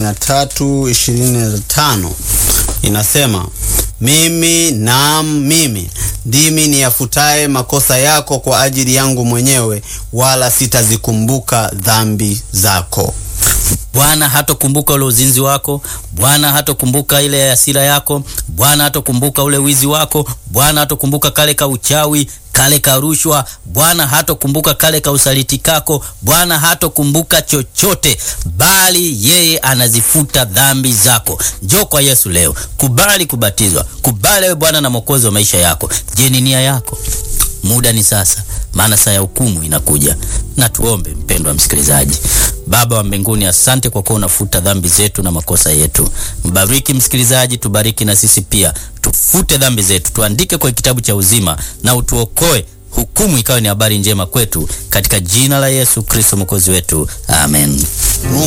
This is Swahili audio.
na tatu ishirini na tano inasema mimi naam, mimi ndimi niyafutaye makosa yako kwa ajili yangu mwenyewe, wala sitazikumbuka dhambi zako. Bwana hatokumbuka ule uzinzi wako. Bwana hatokumbuka ile hasira yako. Bwana hatokumbuka ule wizi wako. Bwana hatokumbuka kale ka uchawi, kale ka rushwa. Bwana hatokumbuka kale ka usaliti kako. Bwana hatokumbuka chochote, bali yeye anazifuta dhambi zako. Njoo kwa Yesu leo, kubali kubatizwa, kubali wewe Bwana na Mwokozi wa maisha yako. Je, ni nia yako? Muda ni sasa, maana saa ya hukumu inakuja. Na tuombe. Mpendwa msikilizaji, Baba wa mbinguni, asante kwa kuwa unafuta dhambi zetu na makosa yetu. Mbariki msikilizaji, tubariki na sisi pia, tufute dhambi zetu, tuandike kwa kitabu cha uzima na utuokoe, hukumu ikawe ni habari njema kwetu, katika jina la Yesu Kristo mwokozi wetu, amen. Mungu